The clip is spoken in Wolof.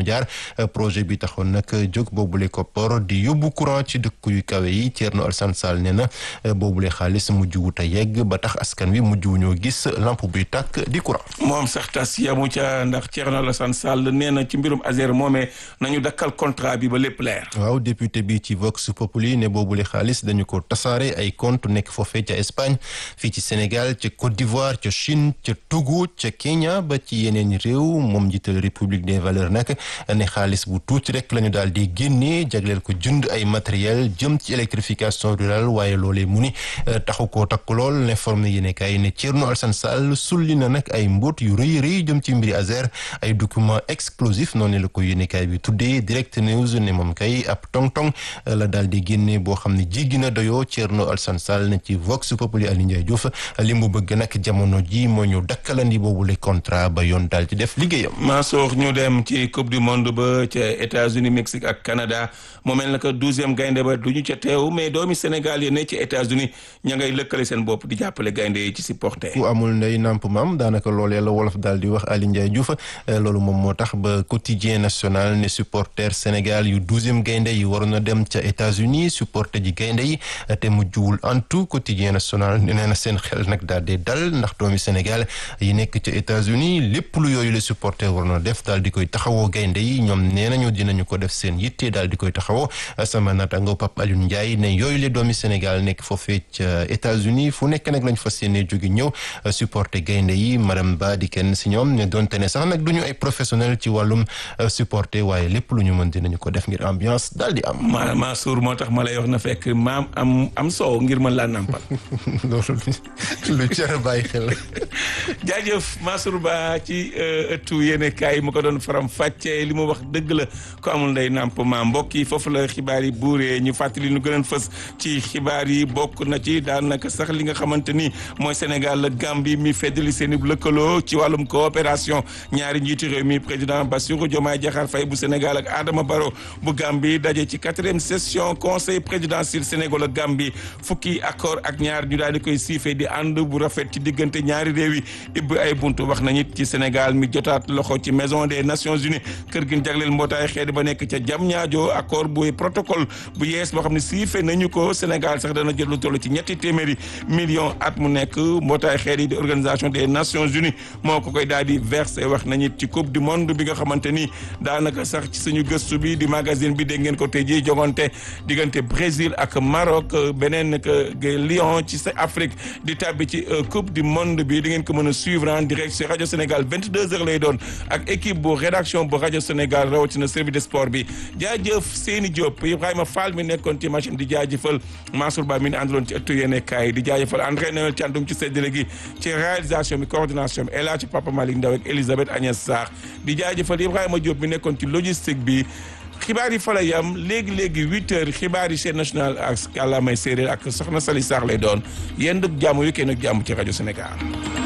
mu jaar projet bi taxoon nag jóg boobule koppor di yóbbu courant ci dëkk yu kawe yi Thierno Alassane Sall nee na boobule xaalis mujj wut a yegg ba tax askan wi mujj wu ñoo gis lampe buy tàkk di courant. moom sax tas yamu ca ndax Thierno Alassane Sall nee na ci mbirum Azer moomee nañu dakkal contrat bi ba lépp leer. waaw député bi ci Vox Populi ne boobule xaalis dañu ko tasaare ay compte nekk foofee ca Espagne fii ci Sénégal ca Côte d'Ivoire ca Chine ca Togo ca Kenya ba ci yeneen réew moom njiital République des valeurs nag ne xaalis bu tuuti rek la ñu daal di génnee jagleel ko jënd ay matériel jëm ci électrification rurale waaye loolee mu ni taxu koo takk lool l'informé yéene kaay ne Thierno Alassane Sall sulli na nag ay mbóot yu rëy rëy jëm ci mbiri Azer ay document explosif noonu la ko yéene kaay bi tuddee direct news ne moom kay ab tong-tong la daal di génne boo xam ne jéggi na doyoo Thierno Alassane Sall ne ci Vox Populi Aliou Ndiaye Diouf li mu bëgg nag jamono ji moo ñu dakkalandi boobu le contrat ba yoon daal di def liggéeyam. Mansour ñu dem ci coupe du monde ba ca États-Unis Mexique ak Canada moo mel na que douzième gaynde ba du ñu ca teew mais doomi Sénégal yi ne ci États-Unis ña ngay lëkkale seen bopp di jàppale gaynde yi ci supporter. ku amul ndey namp maam daanaka loolee la wolof daal di wax Aliou Ndiaye Diouf loolu moom moo tax ba quotidien national ne supporter Sénégal yu douzième gaynde yi waroon na dem ca États-Unis supporter ji gaynde yi te mujjuwul antu quotidien national nee na seen xel nag daal di dal ndax doomi Sénégal yi nekk ca États-Unis lépp lu yooyu la supporter war na def daal di koy taxawoo gaynde yi ñoom nee nañu dinañu ko def seen yitte daal di koy taxawoo sama naataango Pape Alioune Ndiaye ne yooyu la doomi Sénégal nekk foofee ca États-Unis fu nekk nag lañ fas yéene jóge ñëw supporter gaynde yi Maram Ba di kenn si ñoom ne donte ne sax nag du ñu ay professionnel ci wàllum supporter waaye lépp lu ñu mën dinañu ko def ngir ambiance daal di am. ma Mansour moo tax ma lay wax na fekk maam am am soow ngir mën laa nàmpal. loolu lu jar a bàyyi xel. jaajëf Mansour Ba ci ëttu yéene kaay mu ko doon faram fàccee li mu wax dëgg la ko amul ndey nàmp ma mbokk yi foofu la xibaar yi buuree ñu fàttali ñu gënoon fës ci xibaar yi bokk na ci daanaka sax li nga xamante ni mooy Sénégal la Gambie mi feddali seen i lëkkaloo ci wàllum coopération ñaari njiitu réew mi président Bassirou Diomaye Diakhar Faye bu Sénégal ak Adama Barrow bu Gambie daje ci quatrième session conseil présidentiel Sénégal ak Gambie fukki accord ak ñaar ñu daal di koy siife di ànd bu rafet ci diggante ñaari réew yi ibbi ay buntu wax nañu ci Sénégal mi jotaat loxo ci maison des Nations Unies kër gi jagleel mbootaay xeet ba nekk ca Diamniadio accord bu protocole bu yees boo xam ne siife nañu ko Sénégal sax dana jël lu toll ci ñetti téeméeri millions at mu nekk mbootaay xeet yi di organisation des Nations Unies moo ko koy daal di versé wax nañu ci coupe du monde bi nga xamante ni daanaka sax ci suñu gëstu bi di magazine bi dégg ngeen ko tey jii jogante diggante Brésil ak Maroc beneen Lyon ci Afrique di tàbbi ci coupe du monde bi di ngeen ko mën a suivre en direct ci rajo Sénégal 22h lay doon ak équipe bu rédaction bu rajo Sénégal rawatina service de sport bi jaajëf Seyni Diop Ibrahima Fall mi nekkoon ci machine di jaajëfal Mansour Ba mi ne àndaloon ci ëttu yéene kaay di jaajëfal André Noël Thiandoum ci séddale gi ci réalisation bi coordination bi El Hadj Papa Malick Ndaw ak Elisabeth Agnès Sarr di jaajëfal Ibrahima Diop mi nekkoon ci logistique bi xibaar yi fa la yam léegi léegi huit heures xibaar yi chaîne nationale ak kàllaamay séeréer ak soxna Sali Sarr lay doon yéen dëgg jàmm yu kenn ak jàmm ci rajo Sénégal.